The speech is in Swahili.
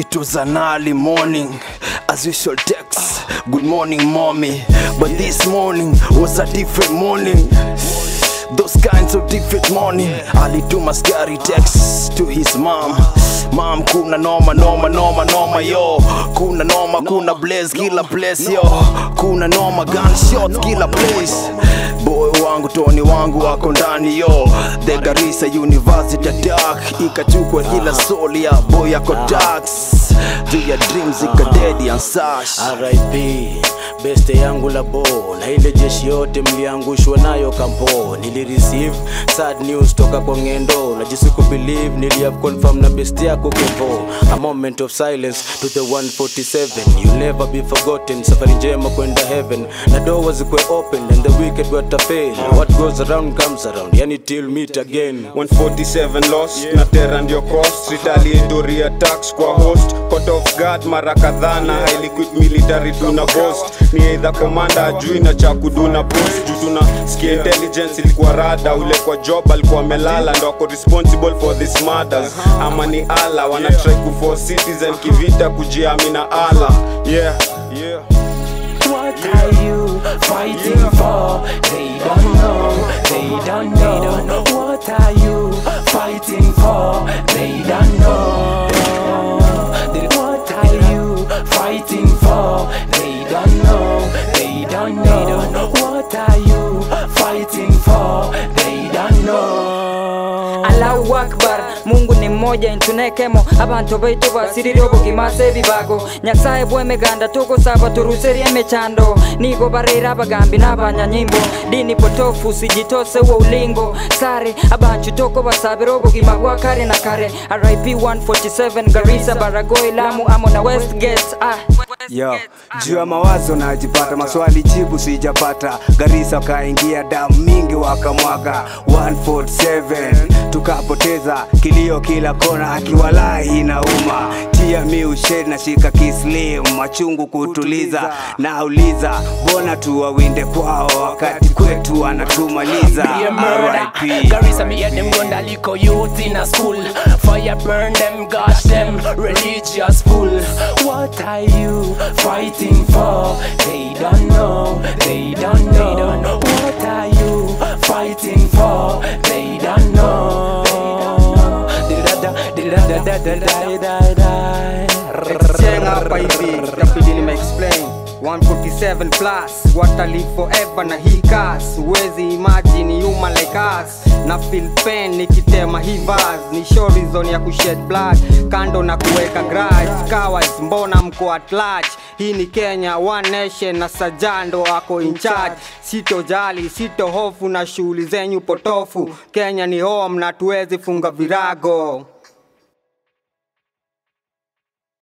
It was an early morning, as usual text. Good morning, mommy. But this morning was a different morning. Those kinds of different morning. Alituma scary text to his mom. Mom, kuna noma, noma, noma, noma, yo. Kuna noma, kuna blaze kila place, yo. Kuna noma, gunshots kila place. Boy wangu, Tony wangu wako ndani, yo. The Garissa University attack ikachukua kila soul ya boy yako tax. Do your dreams ikadedi and such. RIP beste yangu la bo na ile jeshi yote mliangushwa nayo kampo nilireceive sad news toka kwa ngendo najisiku believe nilihave confirm na best yako kevo a moment of silence to the 147 you'll never be forgotten safari njema kwenda heaven na doors zikwe open and the wicked watafail what goes around comes around yani till meet again 147 loss na tera ndio cost retaliatory attacks kwa host caught off guard mara kadhaa na highly equipped military tuna boast ni either commander ajui na cha kuduna post juu tuna skia intelligence ilikuwa rada ule kwa job alikuwa amelala ndo ako responsible for these murders ama ni ala wana try kuforce citizen kivita kujiamina ala yeah yeah What are you fighting for? They don't know, they don't know. What are you fighting for? They don't know. They- What are you fighting for? They don't know, they don't know. What are you fighting for? They don't know. Allahu Akbar Mungu ni mmoja intunekemo abantu baitu basirire obugimase ebibago nyasaye bwemeganda tugusaba turuserie emechando nigo barera abagambi n'abanyanyimbo dini potofu sijitose wo ulingo sare abanchu toko basabira obugima bwa kare na kare RIP 147 Garissa Baragoi Lamu Amo na Westgate ah Yo, juu ya mawazo najipata, maswali jibu sijapata. Garissa wakaingia damu mingi wakamwaga 147 tukapoteza kilio kila kona, akiwalahi inauma. Tia mi ushed na shika kislim, machungu kutuliza. Nauliza mbona tuwawinde kwao wakati kwetu wanatumaliza. be a murder. RIP. Garissa me hear them run the little youth in a school. Fire burn them, gosh them, religious fool. What are you fighting for? They don't know, they don't know. What are you fighting for? They don't know. Cheng hapa hivi itabidi nime explain 147 plus what I live forever na hii kas huwezi imagine human like us na feel pain nikitema hii verse ni show reason ya kushed blood kando na kuweka grudge cowards mbona mko at large hii ni Kenya one nation na sajando ako in charge sitojali sito hofu na shughuli zenyu potofu Kenya ni home na tuwezi funga virago